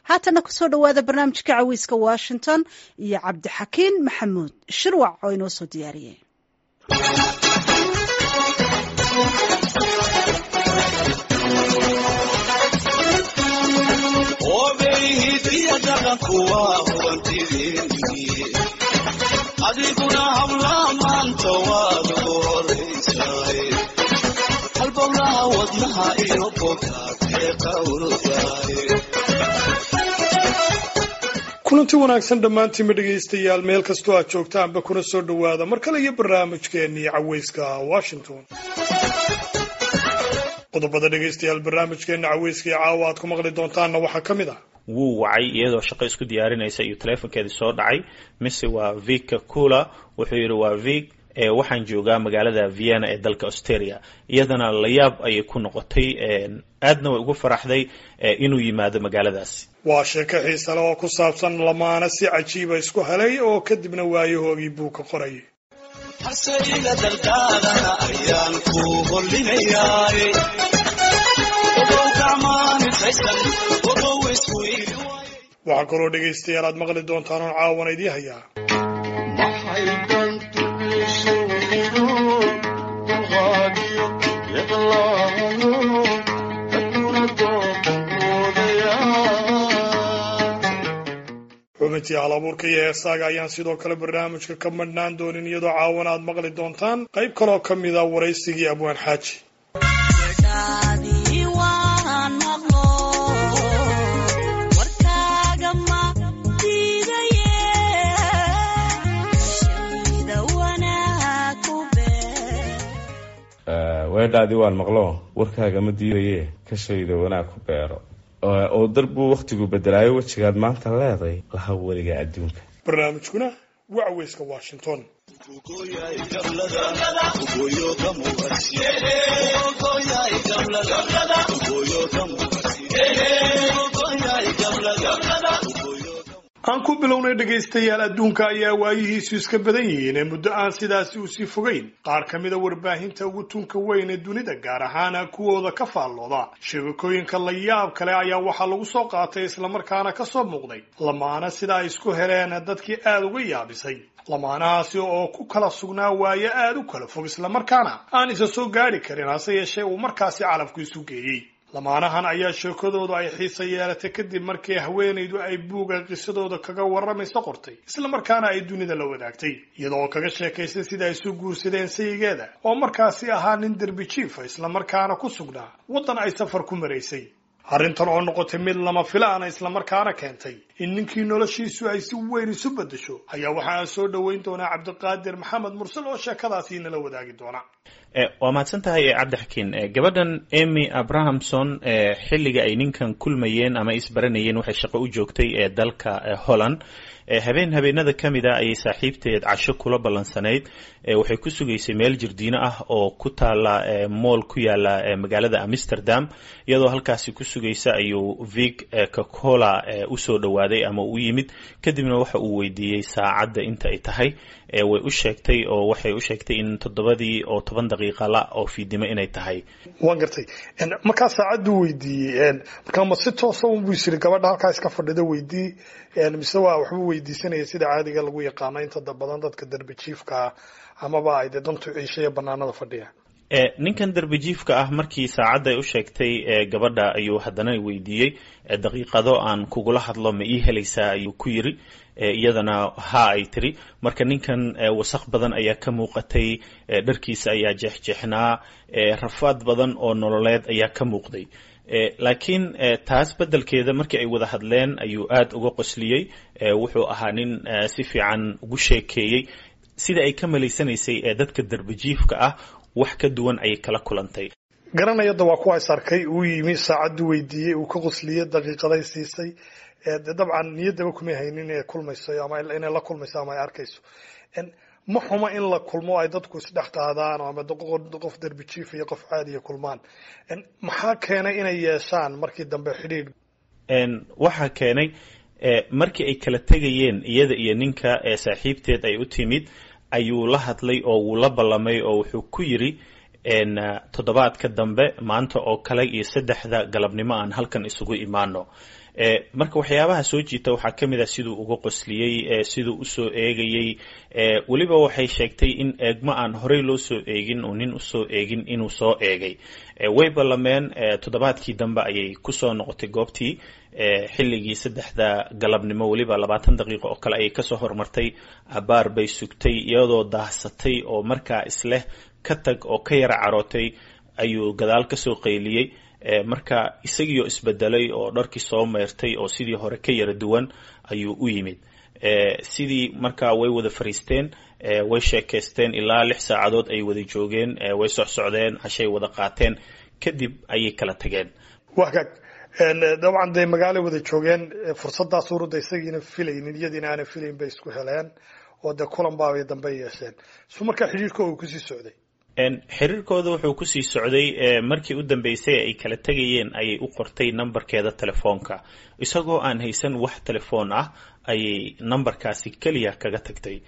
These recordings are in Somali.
haatana kusoo dhowaada barnaamijka caweyska washington iyo cabdixakiin maxamuud shirwac oo inoo soo diyaariyey adiguna hablaha maanta waad ugu horaysaay halbowlaha wadnaha iyo bogaadee qawrdaay kulanti wanaagsan dhammaantiinba dhegaystayaal meel kastoo aad joogtaanba kuna soo dhowaada mar kale iyo barnaamijkeennii caweyska washington qodobada dhegaystayaal barnaamijkeenna caweyska iyo caawa aad ku maqli doontaanna waxaa ka mid ah wuu wacay iyadoo shaqo isku diyaarinaysa iyo teleefonkeedii soo dhacay mise waa vika cula wuxuu yidhi waa vik waxaan joogaa magaalada vienna ee dalka australia iyadana layaab ayay ku noqotay aadna way ugu faraxday inuu yimaado magaaladaasi waa sheeko xiisale oo ku saabsan lamaana si cajiiba isku helay oo kadibna waayahoogii buu ka qorayay hasayga daldaadana ayaan ku hollinayaay waxaa kaloo dhegaystayaal aad maqli doontaan oon caawana idii hayaa xubintii hal abuurka iyo heesaaga ayaan sidoo kale barnaamijka ka madhnaan doonin iyadoo caawana aad maqli doontaan qayb kaloo ka mid a waraysigii abwaan xaaji weedhaadii waan maqlo warkaaga ma diidaye ka shayda wanaag ku beero oo darbuu wakhtigu bedelaayo wejigaad maanta leeday laha weliga adduunka barnaamijkuna waa caweyska washington aan ku bilownay dhegaystayaal adduunka ayaa waayihiisu iska badan yihiin ee muddo aan sidaasi usii fogeyn qaar ka mida warbaahinta ugu tunka weyn ee dunida gaar ahaana kuwooda ka faallooda sheegakooyinka la yaab kale ayaa waxaa lagu soo qaatay islamarkaana ka soo muuqday lamaana sida ay isku heleen dadkii aada uga yaabisay lamaanahaasi oo ku kala sugnaa waayo aada u kala fog islamarkaana aan isa soo gaadhi karin hase yeeshee uu markaasi calafku isu geeyey lamaanahan ayaa sheekadoodu ay xiisa yeelatay kadib markii haweenaydu ay buuga qisadooda kaga warramayso qortay islamarkaana ay dunida la wadaagtay iyadoo kaga sheekaysay sida ay isu guursadeen sayigeeda oo markaasi ahaa nin derbi jiifa islamarkaana ku sugnaa waddan ay safar ku maraysay arrintan oo noqotay mid lama filaana islamarkaana keentay in ninkii noloshiisu ay si weyn isu beddesho ayaa waxa aan soo dhoweyn doonaa cabdiqaadir maxamed mursal oo sheekadaasi nala wadaagi doona waa mahadsan tahay cabdixakiin gabadhan emy abrahamson xilliga ay ninkan kulmayeen ama isbaranayeen waxay shaqo u joogtay ee dalka holland habeen habeenada ka mid a ayay saaxiibteed casho kula ballansanayd waxay ku sugaysay meel jirdiino ah oo ku taala mool ku yaala magaalada amsterdam iyadoo halkaasi ku sugaysa ayuu vig cocola usoo dhowaaday ama u yimid kadibna waxa uu weydiiyey saacadda inta ay tahay way u sheegtay oo waxay u sheegtay in toddobadii oo toban daqiiqa la oo fiidnimo inay tahay waan gartay markaa saacaddu weydiiyey markaa ma si toosa unbuu isiri gabadha halkaa iska fadhida weydii mise waa waxbuu weydiisanaya sida caadiga lagu yaqaano inta badan dadka derbi jiifkaa amaba ay dee dantu ciishaya banaanada fadhiya ninkan derbijiifka ah markii saacadda ay u sheegtay gabadha ayuu haddana weydiiyey daqiiqado aan kugula hadlo ma ii helaysaa ayuu ku yiri iyadana ha ay tiri marka ninkan wasaq badan ayaa ka muuqatay dharkiisa ayaa jeexjeexnaa rafaad badan oo nololeed ayaa ka muuqday laakiin taas beddelkeeda markii ay wada hadleen ayuu aada uga qosliyey wuxuu ahaa nin si fiican ugu sheekeeyey sida ay ka malaysanaysay ee dadka derbijiifka ah wax ka duwan ayay kala kulantay garanayada waa kuwa is arkay uu yimi saacaddu weydiiyey uu ka qosliyey daqiiqaday siisay de dabcan niyaddaba kumay haynin inay kulmayso ama inay la kulmayso ama ay arkayso ma xumo in la kulmo ay dadku isdhex qaadaan ama qof derbi jiif iyo qof caadiya kulmaan maxaa keenay inay yeeshaan markii dambe xidhiidh waxaa keenay markii ay kala tegayeen iyada iyo ninka saaxiibteed ay u timid ayuu la hadlay oo wuu la ballamay oo wuxuu ku yiri toddobaadka dambe maanta oo kale iyo saddexda galabnimo aan halkan isugu imaano marka waxyaabaha soo jiita waxaa ka mid ah siduu uga qosliyey siduu usoo eegayey weliba waxay sheegtay in eegmo aan horey loo soo eegin oo nin usoo eegin inuu soo eegay way ballameen toddobaadkii dambe ayay kusoo noqotay goobtii xilligii saddexda galabnimo weliba labaatan daqiiqo oo kale ayay kasoo hormartay abaar bay sugtay iyadoo daahsatay oo markaa isleh ka tag oo ka yara carootay ayuu gadaal kasoo qayliyey marka isagiioo isbedelay oo dharkii soo meyrtay oo sidii hore ka yara duwan ayuu u yimid sidii markaa way wada fariisteen way sheekaysteen ilaa lix saacadood ay wada joogeen way socsocdeen cashay wada qaateen kadib ayay kala tageen wagaag dabcan dee magaalay wada joogeen fursadaas urudda isagiina filaynin iyadiina aanan filayn bay isku heleen oo dee kulan baabay dambe yeesheen su markaa xidhiirka uu kusii socday xiriirkooda wuxuu kusii socday markii u dambeysay ay kala tegayeen ayay u qortay nambarkeeda telefoonka isagoo aan haysan wax telefoon ah ayay nambarkaasi keliya kaga tagtay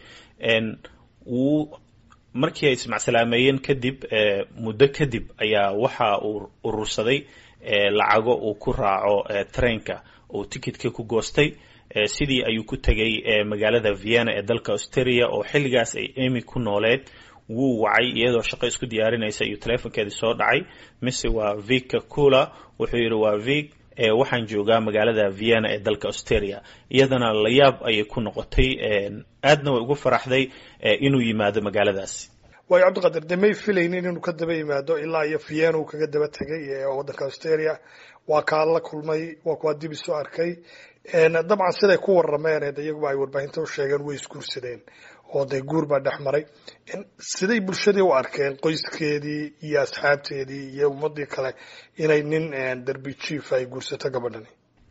wuu markii ay ismacsalaameyeen kadib muddo kadib ayaa waxa uu urursaday lacago uu ku raaco trainka uu tikitka ku goostay sidii ayuu ku tegay magaalada vienna ee dalka australia oo xilligaas ay emy ku nooleed wuu wacay iyadoo shaqo isku diyaarinaysa iyo telefonkeedii soo dhacay mise waa vika cula wuxuu yidhi waa vik waxaan joogaa magaalada vienna ee dalka australia iyadana layaab ayay ku noqotay aadna way ugu faraxday inuu yimaado magaaladaasi waayo cabdiqadir de may filaynin inuu ka daba yimaado ilaa iyo vienna uu kaga daba tegay waddanka australia waa kaa la kulmay waa kuwaa dib isu arkay dabcan siday ku warameen de iyaguba ay warbaahinta u sheegeen way isguursadeen oo dee guur baa dhex maray siday bulshadii u arkeen qoyskeedii iyo asxaabteedii iyo ummadii kale inay nin derbi jief ay guursato gabadhani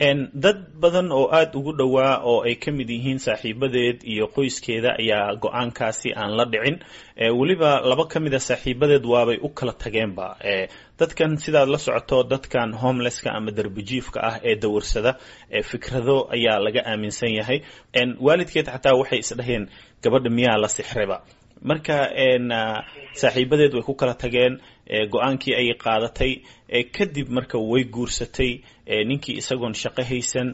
dad badan oo aada ugu dhowaa oo ay ka mid yihiin saaxiibadeed iyo qoyskeeda ayaa go-aankaasi aan la dhicin weliba laba ka mid a saaxiibadeed waabay u kala tageenba dadkan sidaad la socoto dadkan homelesska ama derbijiifka ah ee dawarsada fikrado ayaa laga aaminsan yahay waalidkeed xataa waxay isdhaheen gabadha miyaa la sixreba marka saaxiibadeed way ku kala tageen go-aankii ayay qaadatay kadib marka way guursatay ninkii isagoon shaqo haysan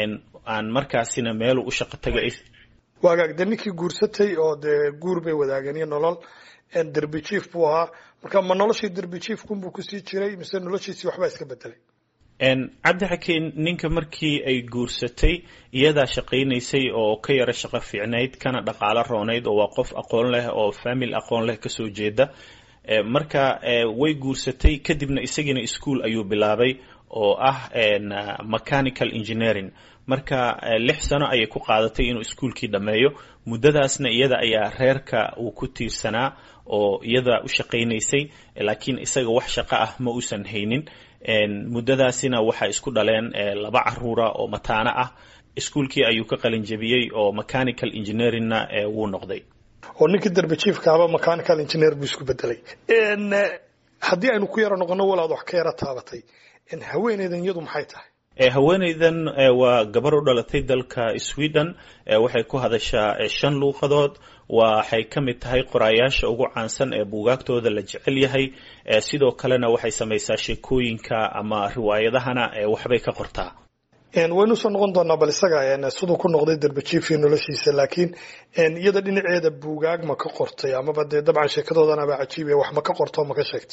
aan markaasina meelu u shaqo tagay waagaag de ninkii guursatay oo dee guur bay wadaageen iyo nolol derbi jief buu ahaa marka ma noloshii derbi jiefkunbuu kusii jiray mise noloshiisii waxbaa iska bedelay cabdixakiin ninka markii ay guursatay iyadaa shaqaynaysay oo ka yaro shaqo fiicnayd kana dhaqaalo roonayd oo waa qof aqoon leh oo famil aqoon leh kasoo jeeda marka way guursatay kadibna isagiina ischool ayuu bilaabay oo ah mechanical engineering marka lix sano ayay ku qaadatay inuu iskuolkii dhammeeyo muddadaasna iyada ayaa reerka uu ku tiirsanaa oo iyada u shaqaynaysay laakiin isaga wax shaqo ah ma uusan haynin muddadaasina waxaa isku dhaleen laba caruura oo mataano ah iskuolkii ayuu ka qalin jebiyey oo mechanical engineeringna wuu noqday oo ninkii derbi jiefkaaba mechanical engineer buu isku bedelay haddii aynu ku yaro noqono walaad wax ka yaro taabatay haweeneydan iyadu maxay tahay haweeneydan waa gabar u dhalatay dalka sweden waxay ku hadashaa shan luuqadood waxay ka mid tahay qoraayaasha ugu caansan ee buugaagtooda la jecel yahay sidoo kalena waxay samaysaa sheekooyinka ama riwaayadahana waxbay ka qortaa waynu usoo noqon doonaa bal isaga siduu ku noqday derbajiifii noloshiisa laakiin iyada dhinaceeda buugaag ma ka qortay amaba dee dabcan sheekadoodanaba cajiibiya wax ma ka qorto ma ka sheegtay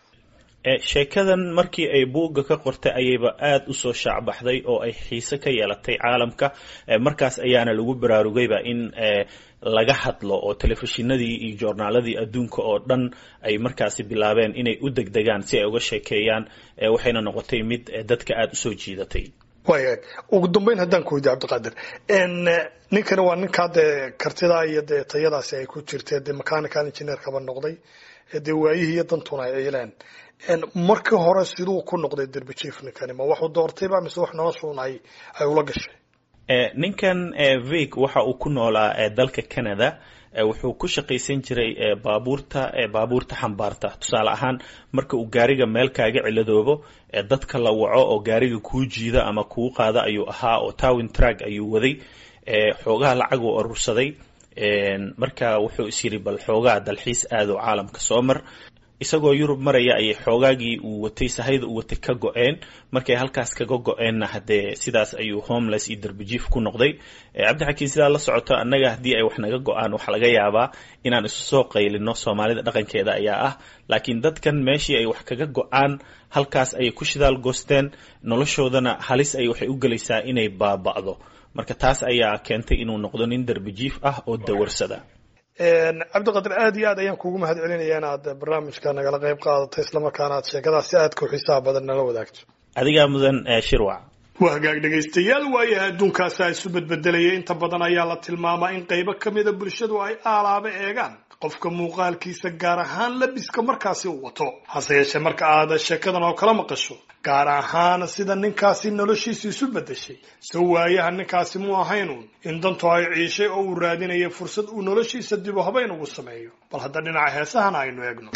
sheekadan markii ay buugga ka qortay ayayba aada usoo shaacbaxday oo ay xiise ka yeelatay caalamka markaas ayaana lagu baraarugayba in laga hadlo oo telefishinadii iyo joornaaladii adduunka oo dhan ay markaasi bilaabeen inay u degdegaan si ay uga sheekeeyaan waxayna noqotay mid dadka aada usoo jiidatay waaya ugu dambeyn haddaan ku weydiy cabdiqaadir ninkani waa ninkaa dee kartidaa iyo dee tayadaasi ay ku jirtee dee mechanical engineerkaba noqday dee waayihii iyo dantuna ay ciileen markii hore siduu ku noqday derbijief ninkani ma waxuu doortayba mise wax noloshuun ay ay ula gashay ninkan vig waxa uu ku noolaa dalka canada wuxuu ku shaqaysan jiray baabuurta baabuurta xambaarta tusaale ahaan marka uu gaariga meel kaaga ciladoobo dadka la waco oo gaariga kuu jiida ama kuu qaada ayuu ahaa oo towin trag ayuu waday xoogaha lacag uu urursaday marka wuxuu is yidhi bal xoogaha dalxiis aado caalamka soo mar isagoo yurub maraya ayay xoogaagii uu watay sahayda uu watay ka go-een markay halkaas kaga go-eenna haddee sidaas ayuu homeless iyo darbijiif ku noqday cabdixakiin sidaa la socoto annaga haddii ay wax naga go-aan waxaa laga yaabaa inaan isu soo qaylino soomaalida dhaqankeeda ayaa ah laakiin dadkan meeshii ay wax kaga go-aan halkaas ayay ku shidaal goosteen noloshoodana halis ay waxay u gelaysaa inay baaba'do marka taas ayaa keentay inuu noqdo nin darbijiif ah oo dawarsada cabdiqadir aad iyo aad ayaan kuugu mahad celinaya inaad barnaamijka nagala qayb qaadato islamarkaana aad sheekadaas si aadka u xiisaha badan nala wadaagto adigaa mudan shirwac waa hagaag dhegaystayaal waayaha adduunkaasa isu bedbedelaya inta badan ayaa la tilmaamaa in qaybo ka mida bulshadu ay aalaaba eegaan qofka muuqaalkiisa gaar ahaan labiska markaasi uu wato hase yeeshee marka aad sheekadan oo kala maqasho gaar ahaan sida ninkaasi noloshiisa isu bedeshay so waayaha ninkaasi mu ahaynuun in dantu ay ciishay oo uu raadinaya fursad uu noloshiisa dibu habayn ugu sameeyo bal hadda dhinaca heesahana aynu eegno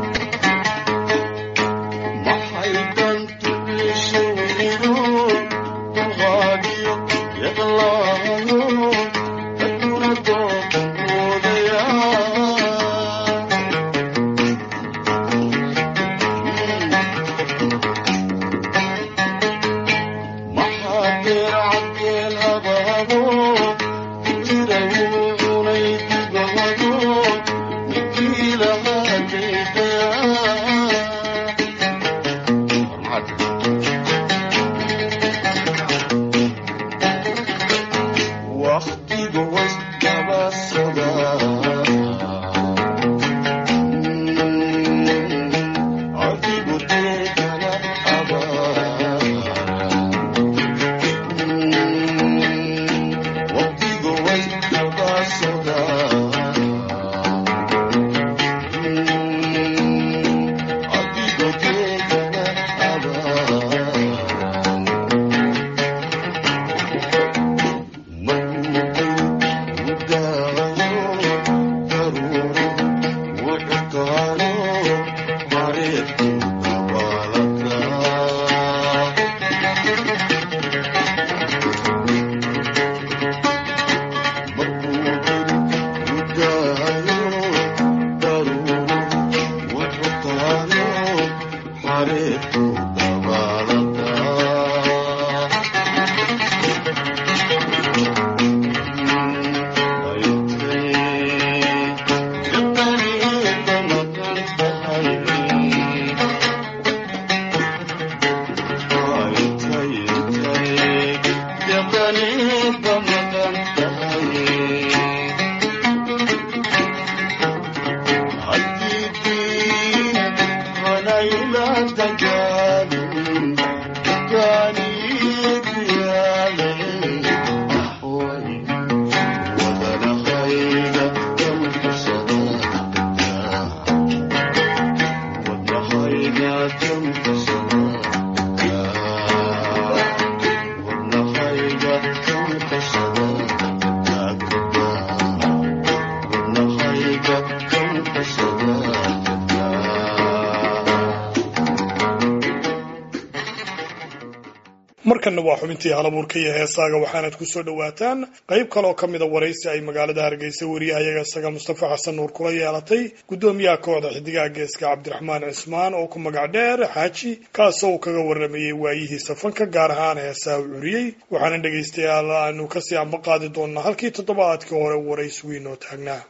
markanna waa xubintii halabuurka iyo heesaaga waxaanad ku soo dhowaataan qayb kaleoo ka mida waraysi ay magaalada hargeysa wariyahayaga isaga mustafa xasan nuur kula yeelatay guddoomiyaha kooxda xidigaha geeska cabdiraxmaan cismaan oo ku magac dheer xaaji kaasoo uu kaga waramayey waayihiisa fanka gaar ahaan heesaha u curiyey waxaana dhegaystayaal aanu kasii amba qaadi doonaa halkii toddobaadkii hore waraysi weynoo taagnaa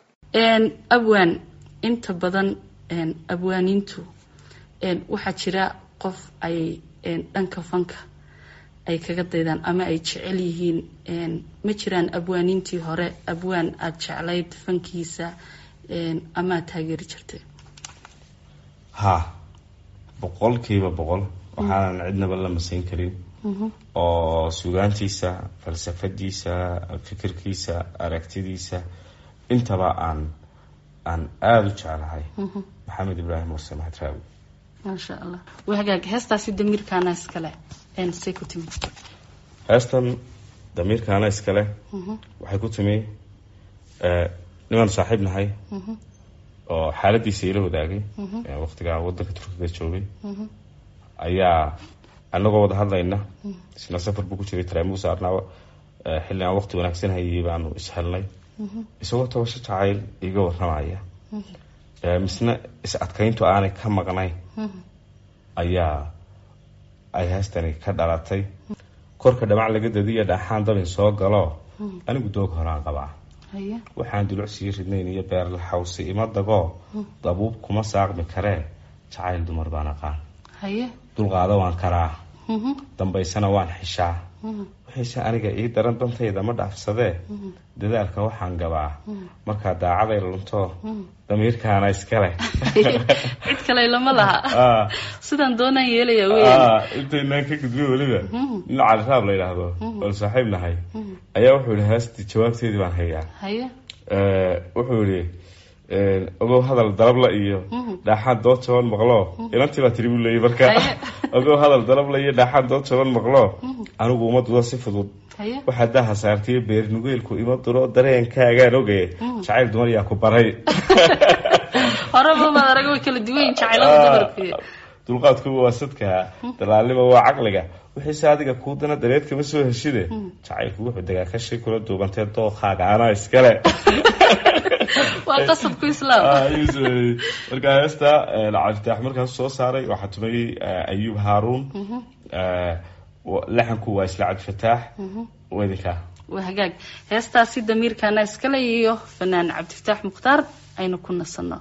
abwaan inta badan abwaaniintu waxaa jira qof ay dhanka fanka ay kaga daydaan ama ay jecel yihiin ma jiraan abwaaniintii hore abwaan aada jeclayd fankiisa ama aad taageeri jirtay ha boqolkiiba boqol waxaanan cidnaba la masayn karin oo sugaantiisa falsafadiisa fikirkiisa aragtidiisa intaba aan aan aada u jeclahay maxamed ibraahim murse maxad raawi maasha allah waa hagaag heestaasi damiirkaana iskale say ku timi heestan damiirkaana iskale waxay ku timi nimaanu saaxiib nahay oo xaaladiisa ila wadaagay waqtigaa wadanka turkiga joogay ayaa anagoo wada hadlayna isna safar buu ku jiray taraamu saarnaa xilli aan waqti wanaagsan hayay baanu ishelnay isagoo tabasho jacayl iga warramaya ee, misna is adkayntu aanay ka maqnayn ayaa ay heestani ka dhalatay korka dhamac laga dadiyo dhaxaan dabin soo galo anigu doog horaan qabaa haye waxaan duluc sii ridnayn iyo beerla xawsi ima dagoo dabuub kuma saaqmi karee jacayl dumar baan aqaan haye dulqaado waan karaa Mhm. dambaysana waan xishaa waxayse aniga ii daran dantayda ma dhaafsadee dadaalka waxaan gabaa markaa daacaday lunto damiirkaana iskale cid kale lama laha Ah, sidaan doonaan yeelaya weyn ah, intaynaan ka gudbin weliba nin cali raab la yidhaahdo oon saaxiib nahay ayaa wuxuu yihi heestii jawaabteedii baan hayaa haye Eh, wuxuu yihi ogow hadal dalabla iyo dhaaxaan dood jaban maqlo inantii baa tiri buu leeyay marka Haye. ogow hadal dalabla iyo dhaaxaan dood jaban maqlo anigu uma dudo si fudud haye waxaa daha saartay beer nugeelku ima duro dareenkaagaan ogaye jacayl dumar yaa ku baray horeba maad arag way kala duwan yihiin jacaylada dumarku dulqaadku waa sadka dalaalnima waa caqliga wixiise adiga kuu dana dareed kama soo heshide jacaylku wuxuu degaa kashi kula duubantee dookaaga anaa iskale waa qasabku islaam Ah, ayuu sameeyey. marka heesta cabditaax markaas soo saaray waxaa tumayey eh, ayuub haaruun Eh, wa- laxanku waa isla cabdifataax wedinka waa hagaag heestaasi damiirkaana iskale iyo fanaan cabdifataax mukhtaar aynu ku nasanno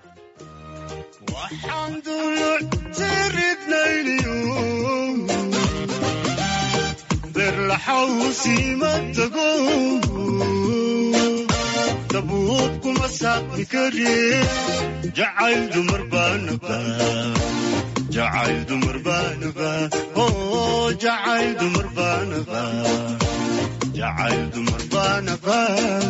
waxaan duluctiridnayniyo berlaxawsiima tago dabuub kuma saaqi kari jacayl dumar baanaba jacayl dumar baanaba oo jacayl dumar baanaba jacayl dumar baanaba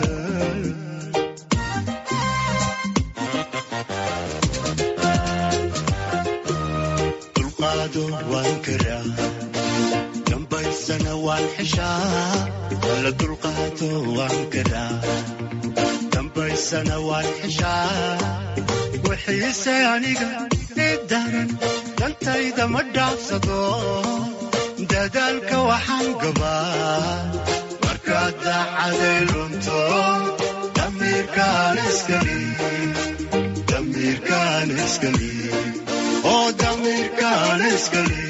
dulqaado waan karaa dambaysana waan xishaa la dulqaado waan karaa dambaysana waan xishaa wixiise aniga i daran dantayda ma dhaafsado dadaalka waxaan gabaa markaad daacaday lunto damiirkaan iskali damiirkaan iskali oo damiirkaan iskali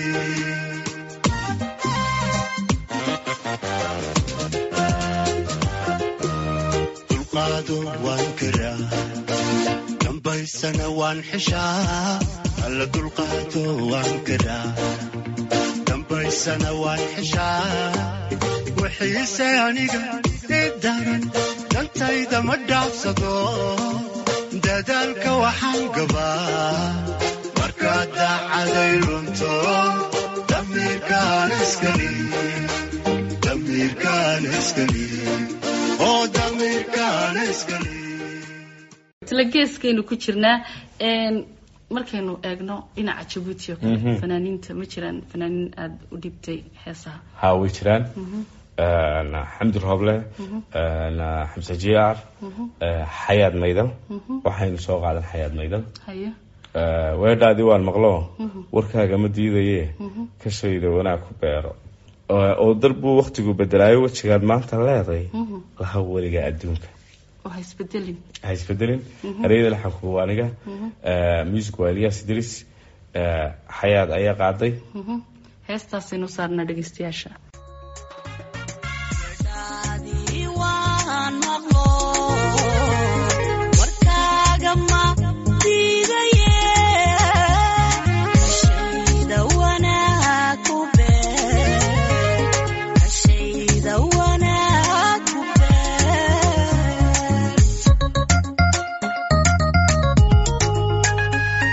dulqaado waan karaa dambaysana waan xishaa alla dulqaado waan karaa dambaysana waan xishaa wixiise aniga i daran dantayda ma dhaafsado dadaalka waxaan gabaa markaad daacaday lunto damiirkaan iskali damiirkaan iskali oo damiirkaan iskali isla geeskaynu ku jirnaa een, markaynu eegno dhinaca jabuuti oo kale fanaaniinta ma jiraan fanaaniin aada u dhibtay heesaha haa way jiraan xamdi rooble xamse jiyaar xayaad maydal waxaynu soo qaadan xayaad maydal haye weedhaadii waan maqlo warkaaga ma diidaye ka shayda wanaag ku beero oo darbuu waktigu bedelaayo wejigaad maanta leeday laha weliga adduunka oo ha isbedelin ha isbedelin ereyada laxanku waa aniga music waa elias idris xayaad ayaa qaaday heestaasaynu saarnaa dhegeystayaasha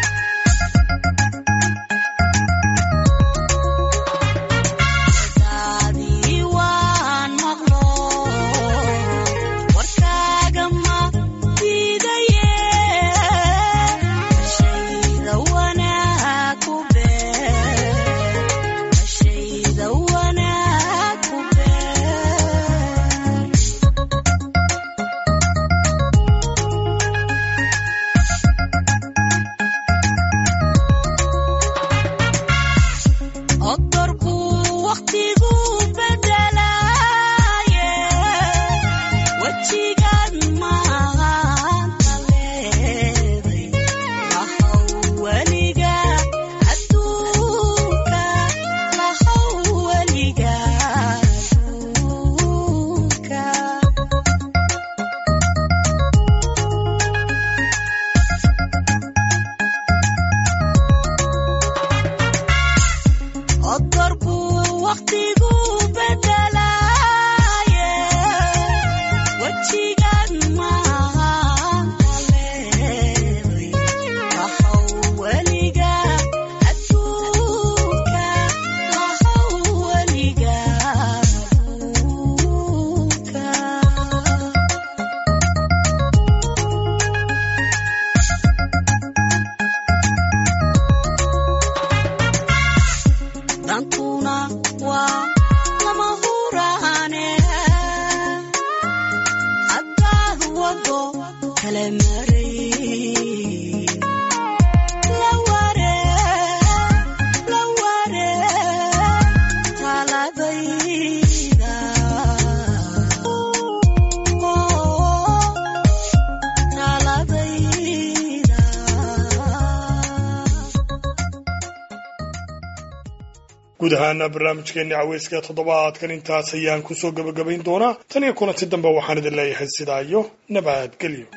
Thank guud ahaana barnaamijkeeni caweyska toddobaadkan intaas ayaan kusoo gebagabayn doonaa tan iyo kulanti dambe waxaan idin leeyahay sidaa iyo nabadgelyo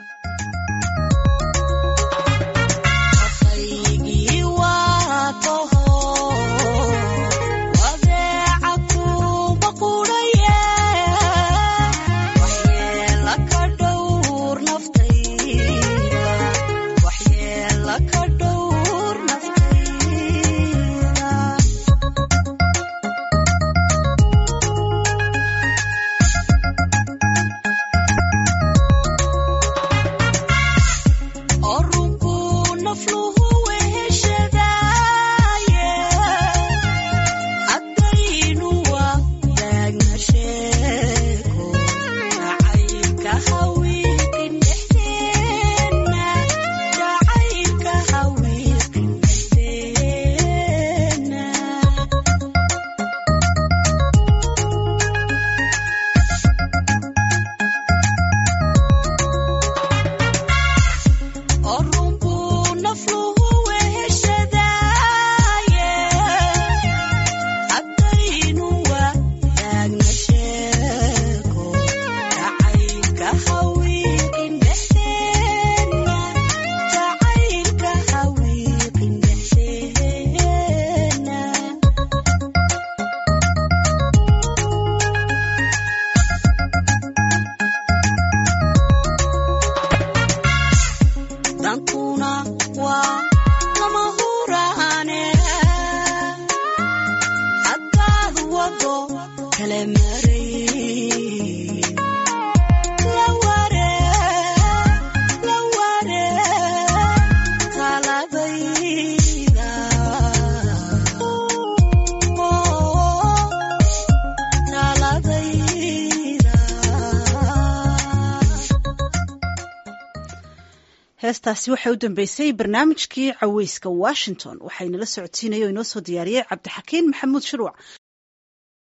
heestaasi waxay u dambeysay barnaamijkii caweyska washington waxaynala socodsiinaya oo inoo soo diyaariyey cabdixakiin maxamuud shirwac